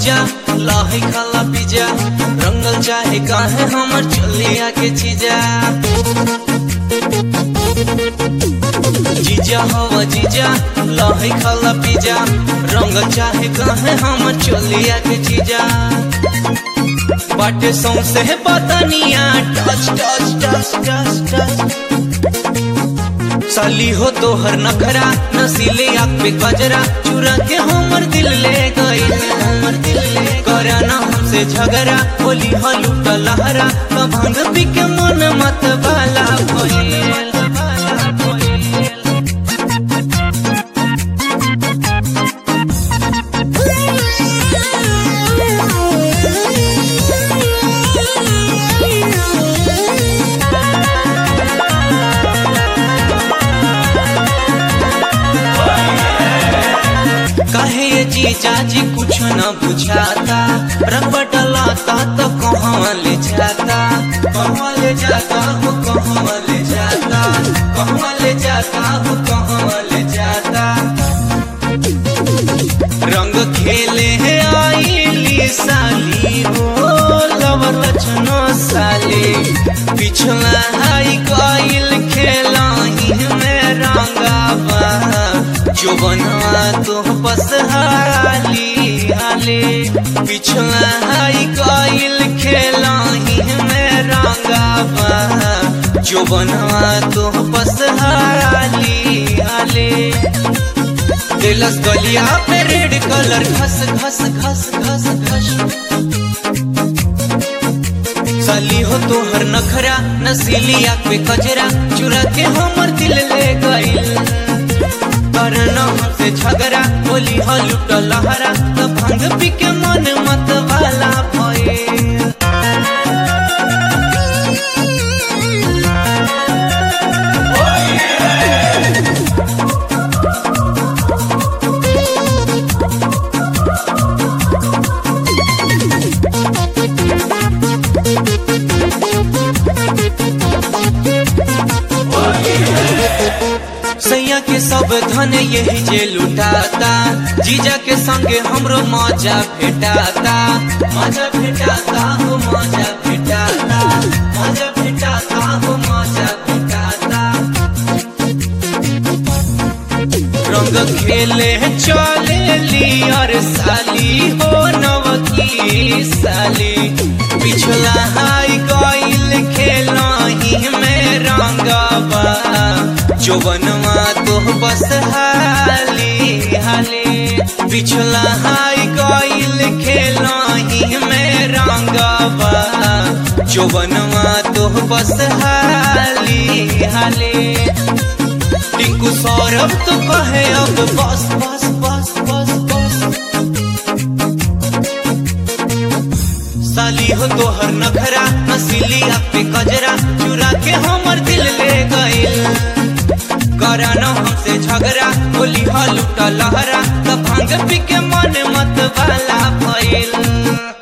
जीजा लाही खाला पिजा रंगल चाहे काहे हमर चलिया के चीजा जीजा हवा जीजा लाही खाला पिजा रंगल चाहे काहे हमर चलिया के चीजा बाटे सौंसे बदनिया touch touch touch touch touch साली हो तोहर नखरा नसीले आँख पे गजरा चुरा के हमर दिल ले गई हमर दिल ले करा ना हमसे झगड़ा होली हलूट लहरा तो भंग पी के मन मत बाला भइल कहे ये जीजा जी कुछ न बुझाता रंग डलाता तो कहाँ ले जाता कहाँ ले जाता हो कहाँ ले जाता कहाँ ले जाता हो कहाँ ले जाता रंग खेले है आईली साली हो लवर लक्षणो साली पिछला हाई कोइल खेला ही में रंगावा जो बना तो बस हाली हाले पिछला हाई कोइल खेला ही में रंगावा जो बना तो बस हाली हाले दिलस गलिया पे रेड कलर घस घस घस घस घस साली हो तोहर नखरा नसीली आँख पे कजरा चुरा के हमर दिल ले गइल करना हमसे झगड़ा बोली हो लुट लहरा तो भंग पी के मन मत वाला भइल सैया के सब धन यही जे लुटाता जीजा के संगे हमरो मजा भेटाता मजा भेटाता हो मजा भेटाता मजा भेटाता हो मजा भेटाता रंग खेले चले ली और साली हो नवकी साली पिछला हाई गइल खेला ही में रंगवा जो बनवा तो बस हाली हाली पिछला हाई गइल खेला ही में रंगवा जो बनवा तो बस हाली हाली टिंकू सौरभ तो कहे अब बस बस बस बस बस साली हो तोहर नखरा नसीली आँख पे कजरा चुरा के हमर दिल ले गइल करा न हमसे झगड़ा बोली हलूट लहरा तो भांग पी के मन मत वाला भइल